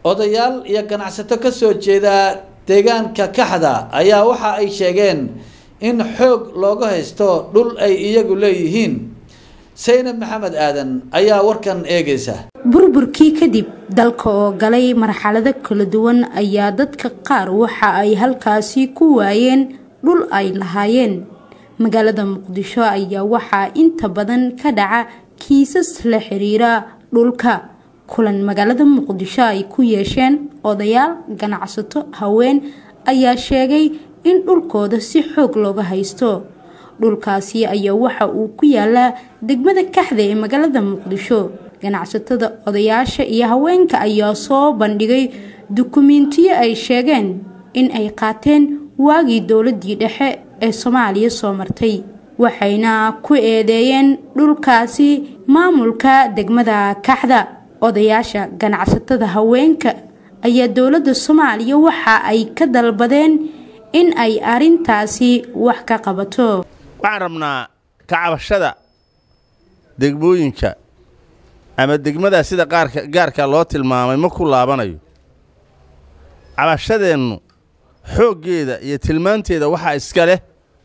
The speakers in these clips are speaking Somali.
odayaal iyo ganacsato ka soo jeeda deegaanka kaxda ayaa waxa ay sheegeen in xoog looga haysto dhul ay iyagu leeyihiin saynab maxamed aadan ayaa warkan eegaysa burburkii kadib dalka oo galay marxalado kala duwan ayaa dadka qaar waxa ay halkaasi ku waayeen dhul ay lahaayeen magaalada muqdisho ayaa waxaa inta badan ka dhaca kiisas la xiriira dhulka kulan magaalada muqdisho ay ku yeesheen odayaal ganacsato haween ayaa sheegay in dhulkooda si xoog looga haysto dhulkaasi ayaa waxa uu ku yaalaa degmada kaxda ee magaalada muqdisho ganacsatada odayaasha iyo haweenka ayaa soo bandhigay dukumiintiyo ay sheegeen in ay qaateen waagii dowladii dhexe ee soomaaliya soo martay waxayna ku eedeeyeen dhulkaasi maamulka degmada kaxda odayaasha ganacsatada haweenka ayaa dowladda soomaaliya waxa ay ka dalbadeen in ay arintaasi wax ka qabato waxaan rabnaa kacabashada degmooyinka ama degmadaa sida qaarka gaarka loo tilmaamay ma ku laabanayo cabashadeennu xooggeeda iyo tilmaanteeda waxaa iska leh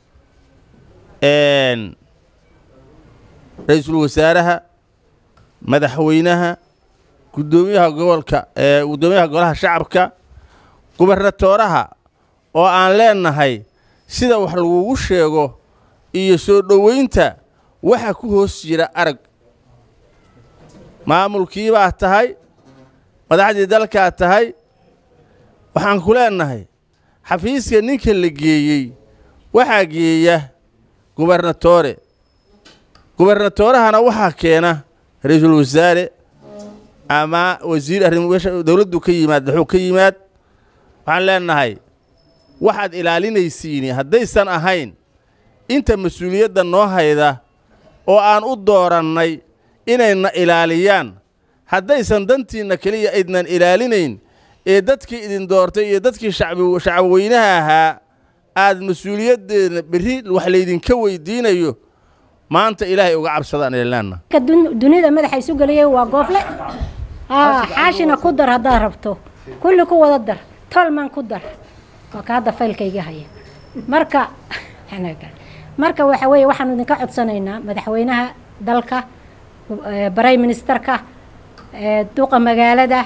ra-iisul wasaaraha madaxweynaha guddoomiyaha gobolka ee guddoomiyaha golaha shacabka gubernatooraha oo aan leenahay sida wax lagugu sheego iyo soo dhowaynta waxa ku hoos jira arag maamulkii baad tahay madaxdii dalkaad tahay waxaan ku leenahay xafiiska ninka la geeyey waxaa geeya gubernatoore gubernatoorahana waxaa keena ra-iisul wasaare ama wasiir arrim dowladdu ka yimaad daxuu ka yimaad waxaan leenahay waxaad ilaalinaysiini haddaysan ahayn inta mas-uuliyadda noo hayda oo aan u doorannay inayna ilaaliyaan haddaysan dantiinna keliya aydnan ilaalinayn ee dadkii idin doortay iyo dadkii shacabweynaha ahaa aad mas-uuliyaddeedna berri wax laydinka weydiinayo maanta ilaahay uga cabsadaan ilnaanna dunida madaxa isu geliyay waa goofle xaashina ku dar haddaad rabto kulli ku wada dar tolman ku dar waa ka hadda faylkayga haya marka marka waxa weeye waxaanu idinka codsanaynaa madaxweynaha dalka brime ministerka duqa magaalada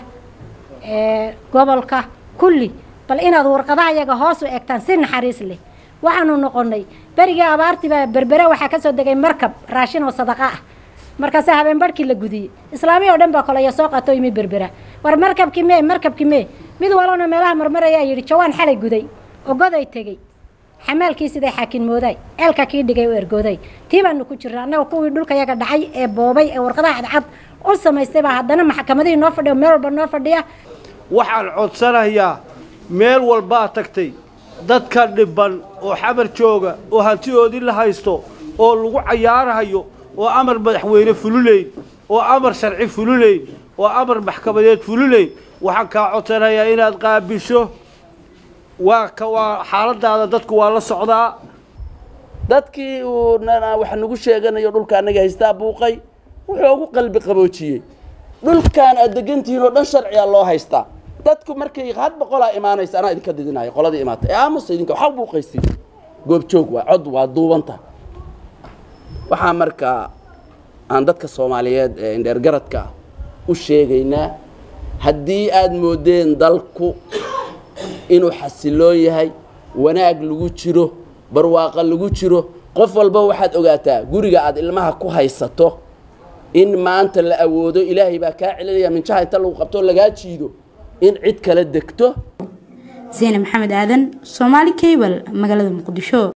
gobolka kulli bal inaad warqadaha yaga hoos u egtaan si naxariis leh waxaanu noqonnay berigii abaartiibaa berbere waxaa ka soo degay markab raashin oo sadaqa ah markaase habeen barhkii la gudiyey islaamiya oo dhan baa kolaya soo qaatoo yimi berbera war markabkii mee markabkii mee mid walona meelaha marmarayaa yidhi jawaan xalay guday ogoday tegey xamaalkii siday xaakin mooday ceelka kii dhigay oo ergooday tii baanu ku jirna annaga kuwii dhulka yaga dhacay ee boobay ee warqadaha cadcad u samaystay baa haddana maxkamadihii noo fadhiya meel walba noo fadhiya waxaan codsanayaa meel walbaa tagtay dadka dhibban oo xamar jooga oo hantidoodii la haysto oo lagu cayaarahayo oo amar madaxweyne fululayn oo amar sharci fululayn oo amar maxkamadeed fululayn waxaan kaa codsanayaa inaad qaabisho waa ka waa xaaladaada dadku waa la socdaa dadkii uu wax nagu sheeganayo dhulka annaga haystaa buuqay wuxuu ugu qalbi qaboojiyey dhulkan aad degantihiin oo dhan sharciga loo haystaa dadku markay had boqolaa imaanaysa anaa idinka didinayo qoladii imaatay ee aamusa idinka waxaa buuqaysi goobjoog waa cod waa duubanta waxaa markaa aan dadka soomaaliyeed ee indheergaradka ah u sheegaynaa haddii aad moodeen dalku inuu xasiloon yahay wanaag lagu jiro barwaaqo lagu jiro qof walba waxaad ogaataa guriga aad ilmaha ku haysato in maanta la awoodo ilaahay baa kaa celinaya minjaha inta lagu qabto lagaa jiido in cid kala degto zeyne maxamed aadan soomaali cable magaalada muqdisho